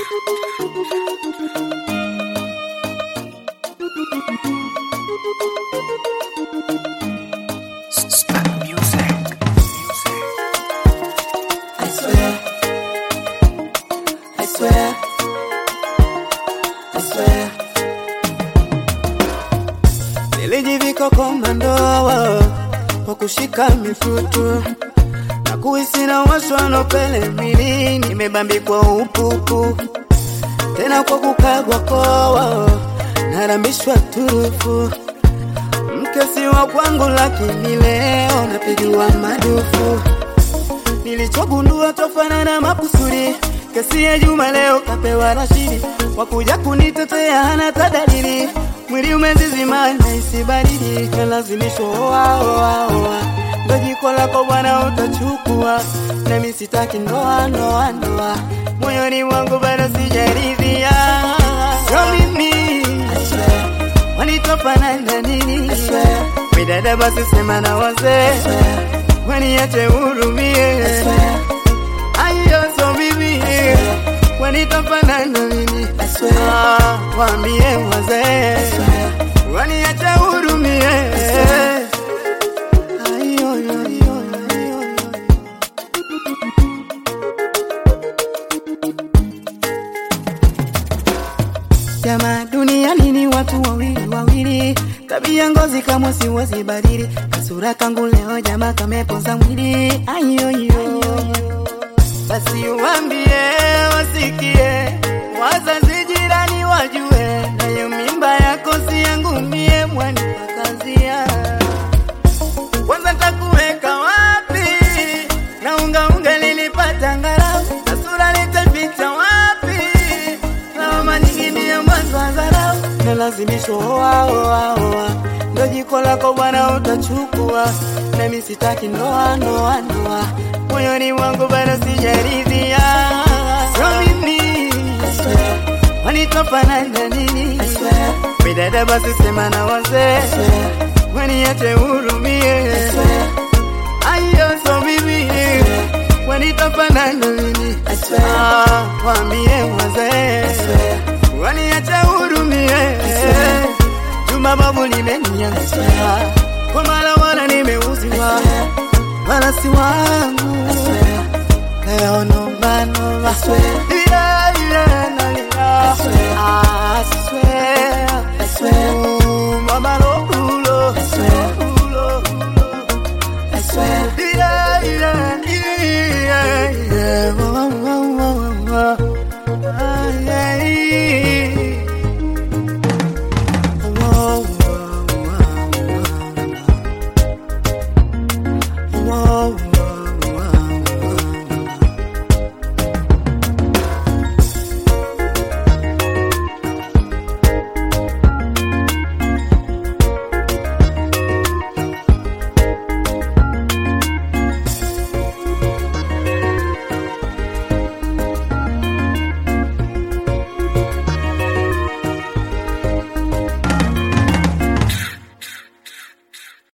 I swear, I swear, I swear. Nilijivika komando kwa kushika mifutu na kuhisi na washwano pele mwili, nimebambikwa upupu tena kwa kukagwa koa, narambishwa turufu mke si wa kwangu, lakini leo napigiwa madufu nilichogundua tofanana makusudi kesi ya Juma leo kapewa Rashidi wakuja kunitetea hana tadalili mwili umezizima na isi baridi kalazimishwa oa oa oa ndo jiko lako bwana utachukua nami sitaki ndoa ndoa ndoa moyoni mwangu bado sijaridhia sio mimi wanitofanana nini midada basi sema na wazee waniache hurumie ayo so mimi wanitofanana nini Ah, waambie wazee waniache hurumie Ayo, yo, yo, yo, yo, yo. Jamaa duniani ni watu wawili wawili, tabia ngozi kama siwezi badili, kasura kangu leo jamaa kamepoza mwili. Ayoyo, basi uambie wasikie, wazazi jirani wajue, nayo mimba yako si yangu mie, mwani wakazia kwanza takuweka wapi? na unga unga lilipata ngarau na sura litaficha wapi? lawama nyingine ya mwanzo wa dharau na lazimisho oa oa oa, ndo jiko lako bwana utachukua, nami sitaki ndoa ndoa ndoa, moyoni mwangu bado sijaridhia, sio mimi wanitofanana nini? Midada basi sema na wazee waniache hurumie, ayo so mimi wanitofanana nini? Ah, waambie wazee waniache hurumie, Juma babu limeniangusha kwa mara wala nimeuziwa, wala si wangu leo noma noma, yeah, yeah, nalia. Ah,